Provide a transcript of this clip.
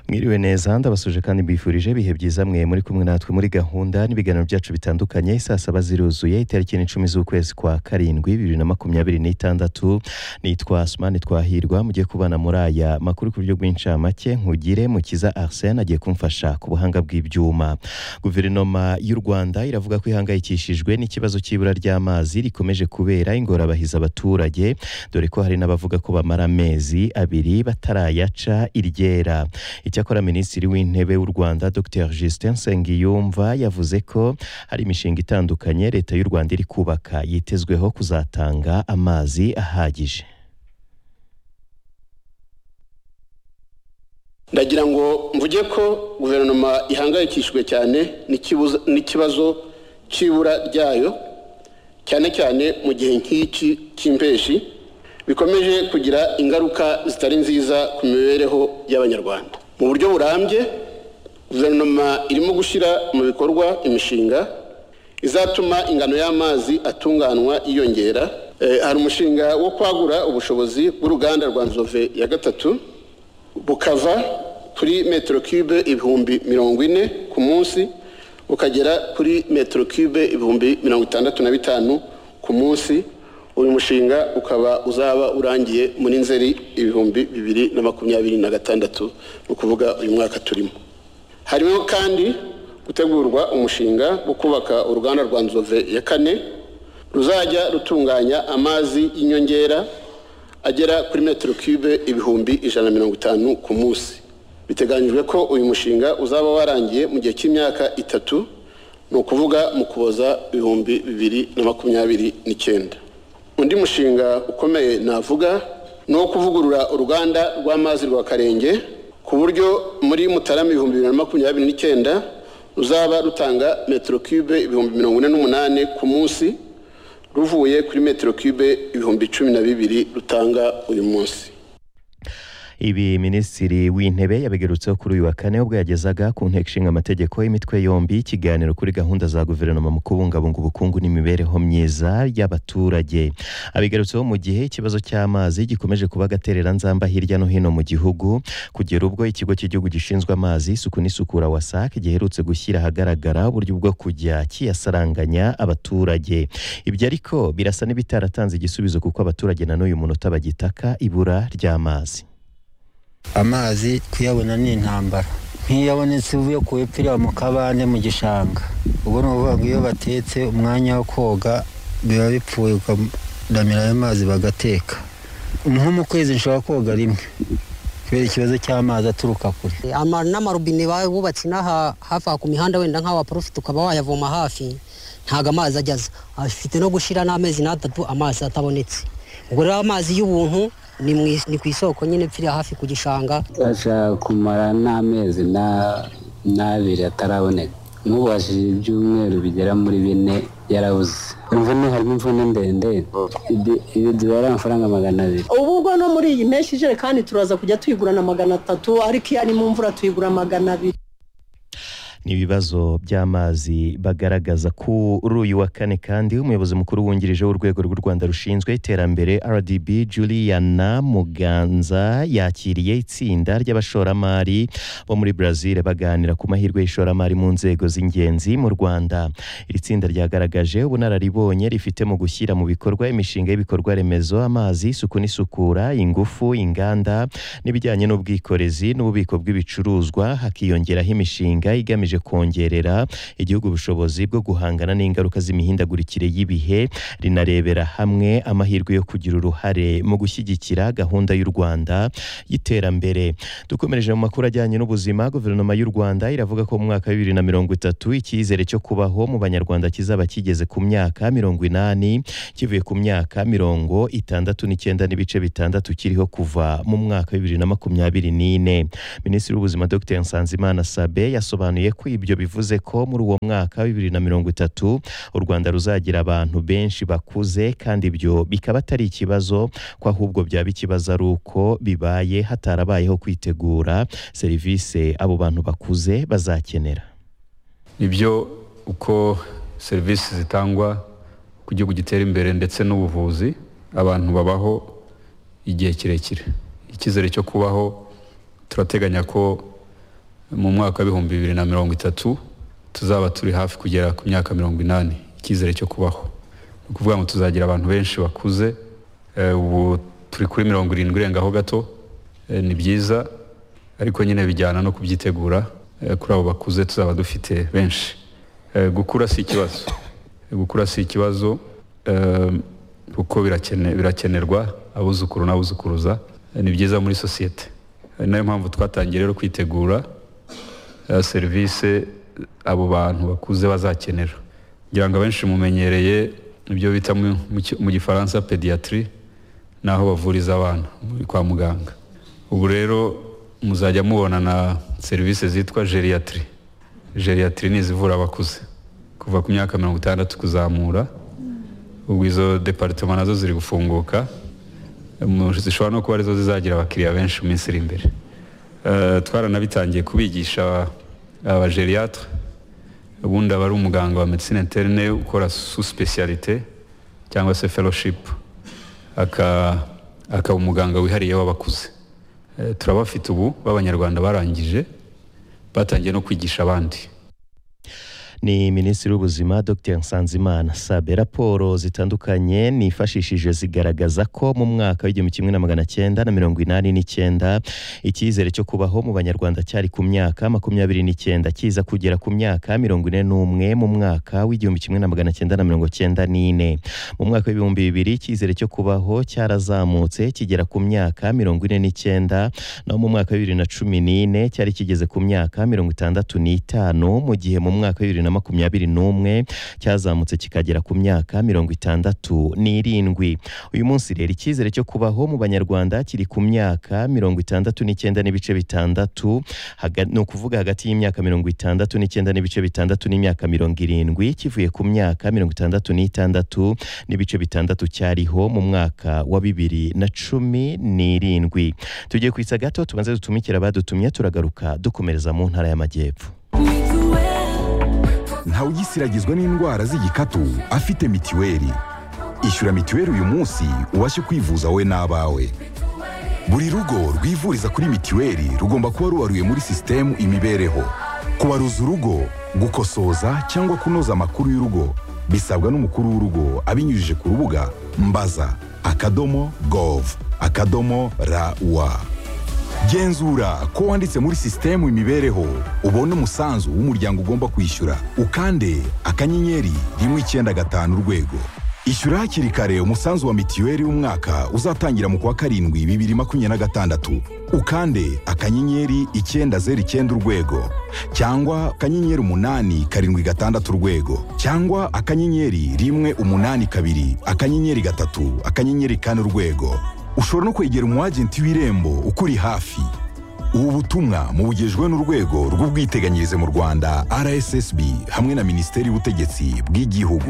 mwiriwe neza ndabasuje kandi mbifurije ibihe byiza mwe muri kumwe natwe muri gahunda n'ibiganiro byacu bitandukanye saa saba ziruzuye itariki ni icumi z'ukwezi kwa karindwi bibiri na makumyabiri n'itandatu nitwa sumani twahirwa mugiye kubana muri aya makuru ku buryo bw'incamake nkugire mukiza arsene agiye kumfasha ku buhanga bw'ibyuma guverinoma y'u rwanda iravuga ko ihangayikishijwe n'ikibazo cy'ibura ry'amazi rikomeje kubera ingorabahiza abaturage dore ko hari n'abavuga ko bamara amezi abiri batarayaca iryera icyakora minisitiri w'intebe w'u rwanda dr justin nsengiyumva yavuze ko hari imishinga itandukanye leta y'u rwanda iri kubaka yitezweho kuzatanga amazi ahagije ndagira ngo mvuge ko guverinoma ihangayikishijwe cyane n'ikibuza- n'ikibazo cy'ibura ryayo cyane cyane mu gihe nk'iki cy'impeshi bikomeje kugira ingaruka zitari nziza ku mibereho y'abanyarwanda mu buryo burambye guverinoma irimo gushyira mu bikorwa imishinga izatuma ingano y'amazi atunganywa yiyongera Eh, hari umushinga wo kwagura ubushobozi bw'uruganda rwa nzove ya gatatu bukava kuri metero cube ibihumbi mirongo ine ku munsi bukagera kuri metero cube ibihumbi mirongo itandatu na bitanu ku munsi uyu mushinga ukaba uzaba urangiye muri nzeri ibihumbi bibiri na makumyabiri na gatandatu ni ukuvuga uyu mwaka turimo harimo kandi gutegurwa umushinga wo kubaka uruganda rwa nzove ya kane ruzajya rutunganya amazi y'inyongera agera kuri metero cube ibihumbi ijana na mirongo itanu ku munsi biteganyijwe ko uyu mushinga uzaba warangiye mu gihe cy'imyaka itatu ni ukuvuga mu kuboza ibihumbi bibiri na makumyabiri n'icyenda undi mushinga ukomeye navuga ni uwo kuvugurura uruganda rw'amazi rwa karenge ku buryo muri mutarama ibihumbi bibiri na makumyabiri n'icyenda ruzaba rutanga metero cube ibihumbi mirongo ine n'umunani ku munsi ruvuye kuri metero cube ibihumbi cumi na bibiri rutanga uyu munsi ibi minisitiri w'intebe yabigarutseho kuri uyu wa kane ubwo yagezaga ku nteko ishinga amategeko y'imitwe yombi ikiganiro kuri gahunda za guverinoma mu kubungabunga ubukungu n'imibereho myiza y'abaturage abigarutseho mu gihe ikibazo cy'amazi gikomeje kuba agatereranzamba hirya no hino mu gihugu kugera ubwo ikigo cy'igihugu gishinzwe amazi isuku n'isukura wasac giherutse gushyira ahagaragara uburyo bwo kujya kiyasaranganya abaturage ibyo ariko birasa n'ibitaratanze igisubizo kuko abaturage na n'uyu munota bagitaka ibura ry'amazi amazi kuyabona ni intambara nk'iyo abonetse uvuye ku ipirira mu kabande mu gishanga ubwo ni ukuvuga ngo iyo batetse umwanya wo koga biba bipfuye ukadamira ayo mazi bagateka nko mu kwezi nshobora koga rimwe kubera ikibazo cy'amazi aturuka kure ama n'amarobine bubatse inaha hafi aha ku mihanda wenda nk'awa porofite ukaba wayavoma hafi ntabwo amazi ajyaza afite no gushyira n'amezi n'atatu amazi atabonetse ubwo rero amazi y'ubuntu ni mu is- ni ku isoko nyine mpfiriye hafi ku gishanga ashaka kumara n'amezi na- n'abiri ataraboneka nk'ubashije ibyumweru bigera muri bine yarabuze imvune harimo imvune ndende Ibi- ibi zibara amafaranga magana abiri ubu ubwo no muri iyi mpeshyi ijerekani turaza kujya tuyigurana magana atatu ariko iyo ari mu mvura tuyigura magana abiri ni ibibazo by'amazi bagaragaza kuri uyu wa kane kandi umuyobozi mukuru wungirije w'urwego rw'u rwanda rushinzwe iterambere rdb juliana muganza yakiriye itsinda ry'abashoramari bo muri brazil baganira ku mahirwe y'ishoramari mu nzego z'ingenzi mu rwanda iri tsinda ryagaragaje ubunararibonye rifite mu gushyira mu bikorwa imishinga y'ibikorwa remezo amazi isuku n'isukura ingufu inganda n'ibijyanye n'ubwikorezi n'ububiko bw'ibicuruzwa hakiyongeraho imishinga igamije kongerera igihugu ubushobozi bwo guhangana n'ingaruka z'imihindagurikire y'ibihe rinarebera hamwe amahirwe yo kugira uruhare mu gushyigikira gahunda y'u Rwanda y'iterambere dukomereje mu makuru ajyanye n'ubuzima guverinoma y'u Rwanda iravuga ko mu mwaka wa bibiri na mirongo itatu icyizere cyo kubaho mu banyarwanda kizaba kigeze ku myaka mirongo inani kivuye ku myaka mirongo itandatu n'icyenda n'ibice bitandatu kiriho kuva mu mwaka wa bibiri na makumyabiri n'ine minisitiri w'ubuzima dr nsanzimana sabe yasobanuye ko ibyo bivuze ko muri uwo mwaka wa bibiri na mirongo itatu u rwanda ruzagira abantu benshi bakuze kandi ibyo bikaba atari ikibazo ko ahubwo byaba ikibazo ari uko bibaye hatarabayeho kwitegura serivisi abo bantu bakuze bazakenera nibyo uko serivisi zitangwa ku gihugu gitera imbere ndetse n'ubuvuzi abantu babaho igihe kirekire icyizere cyo kubaho turateganya ko mu mwaka w'ibihumbi bibiri na mirongo itatu tuzaba turi hafi kugera ku myaka mirongo inani icyizere cyo kubaho ni ukuvuga ngo tuzagira abantu benshi bakuze eh, ubu turi kuri mirongo irindwi irengaho gato eh, ni byiza ariko nyine bijyana no kubyitegura eh, kuri abo bakuze tuzaba dufite benshi Eh, gukura si ikibazo Eh, gukura si ikibazo eh, kuko birakene- birakenerwa abuzukuru n'abuzukuruza Eh, ni byiza muri sosiyete Eh, ni nayo mpamvu twatangiye rero kwitegura eh, serivisi abo bantu bakuze bazakenera ngira ngo abenshi mumenyereye ibyo bita mu- mu ki- mu gifaransa pediatri n'aho bavuriza abana muri kwa muganga ubu rero muzajya mubona na serivisi zitwa geriatri geriatri ni izivura abakuze kuva ku myaka mirongo itandatu kuzamura ubwo izo departement nazo ziri gufunguka mu- zishobora no kuba arizo zizagira abakiriya benshi mu minsi iri imbere Eh, twaranabitangiye kubigisha abageriatre ubundi aba ari umuganga wa medicine interne ukora sous specialité cyangwa se fellowship aka akaba umuganga wihariye w'abakuze Eh, turabafite ubu b'abanyarwanda barangije batangiye no kwigisha abandi ni minisitiri w'ubuzima dr nsanzimana sabe raporo zitandukanye nifashishije zigaragaza ko mu mwaka w'igihumbi kimwe na magana cyenda na mirongo inani n'icyenda icyizere cyo kubaho mu banyarwanda cyari ku myaka makumyabiri n'icyenda kiza kugera ku myaka mirongo ine n'umwe mu mwaka w'igihumbi kimwe na magana cyenda na mirongo cyenda n'ine mu mwaka w'ibihumbi bibiri icyizere cyo kubaho cyarazamutse kigera ku myaka mirongo ine n'icyenda naho mu mwaka wa bibiri na cumi n'ine cyari kigeze ku myaka mirongo itandatu n'itanu mu gihe mu mwaka wa bibiri na makumyabiri n'umwe cyazamutse kikagera ku myaka mirongo itandatu n'irindwi uyu munsi rero icyizere cyo kubaho mu banyarwanda kiri ku myaka mirongo itandatu n'icyenda n'ibice bitandatu haga- ni ukuvuga hagati y'imyaka mirongo itandatu n'icyenda n'ibice bitandatu n'imyaka mirongo irindwi kivuye ku myaka mirongo itandatu n'itandatu n'ibice bitandatu cyariho mu mwaka wa bibiri na cumi n'irindwi tugiye kwitsa gato tubanze dutumikira abadutumye turagaruka dukomereza mu ntara y'amajyepfo ntawugisiragizwa n'indwara z'igikatu afite mitiweli ishyura mitiweli uyu munsi ubashe kwivuza wowe n'abawe buri rugo rwivuriza kuri mitiweli rugomba kuba rubaruye muri sisitemu imibereho kubaruza urugo gukosoza cyangwa kunoza amakuru y'urugo bisabwa n'umukuru w'urugo abinyujije ku rubuga mbaza akadomo gov akadomo rawa genzura ko wanditse muri sisitemu imibereho ubone umusanzu w'umuryango ugomba kwishyura ukande akanyenyeri rimwe icyenda gatanu urwego ishyura hakiri kare umusanzu wa mitiweli w'umwaka uzatangira mu kwa karindwi bibiri makumyabiri na gatandatu ukande akanyenyeri icyenda zeru icyenda urwego cyangwa akanyenyeri umunani karindwi gatandatu urwego cyangwa akanyenyeri rimwe umunani kabiri akanyenyeri gatatu akanyenyeri kane urwego ushobora no kwegera umwagenti w'irembo ukuri hafi ubu butumwa mubugejwe n'urwego rw'ubwiteganyirize mu rwanda rssb hamwe na minisiteri y'ubutegetsi bw'igihugu